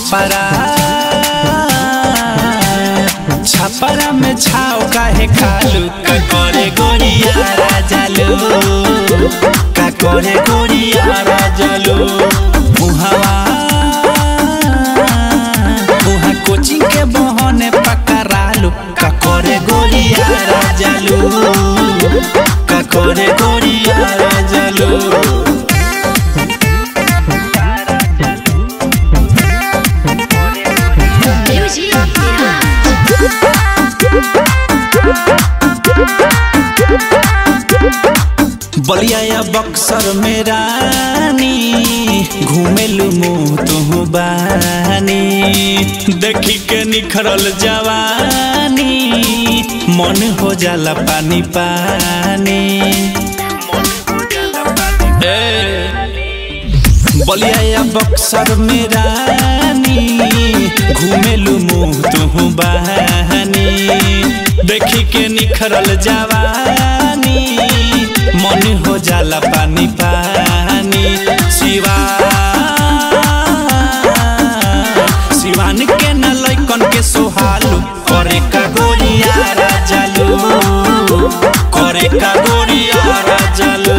छपरा छपरा में छाव काहे खालू का करे गोरिया राजालू का करे गोरिया राजालू उहावा उहा कोचिंग के बहने पकड़ालू का करे गोरिया राजालू का करे गोरिया राजालू Music Garage. बलिया या बक्सर में रानी घूमेलू मुँह तुहू बानी देखी के निखरल जवानी मन हो जाला पानी पानी ए, बलिया या बक्सर में रानी घूमेलू मुँह तुहू बहानी देखी के निखरल जवानी मन हो जाला पानी पानी शिवा शिवान के न लैकन के सोहालू करे का गोरिया राजालू करे का गोरिया राजालू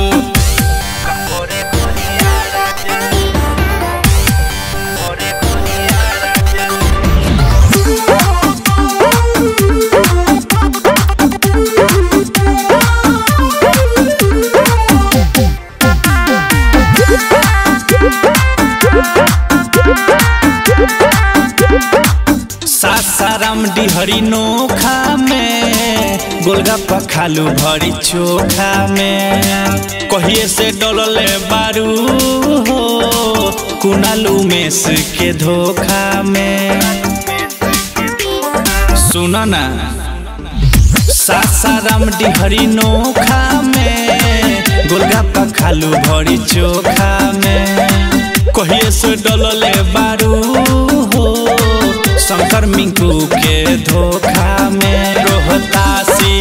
सासाराम डिहरी नोखा में गोलगप्पा खालू भरी चोखा में कहिए से डोलले बारू हो कुनालू मेस के धोखा में सुनो ना सासाराम डिहरी नोखा में गोलगप्पा खालू भरी चोखा में कहिए से डलले बारू हो शंकर मिंकू के धोखा में रोहतासी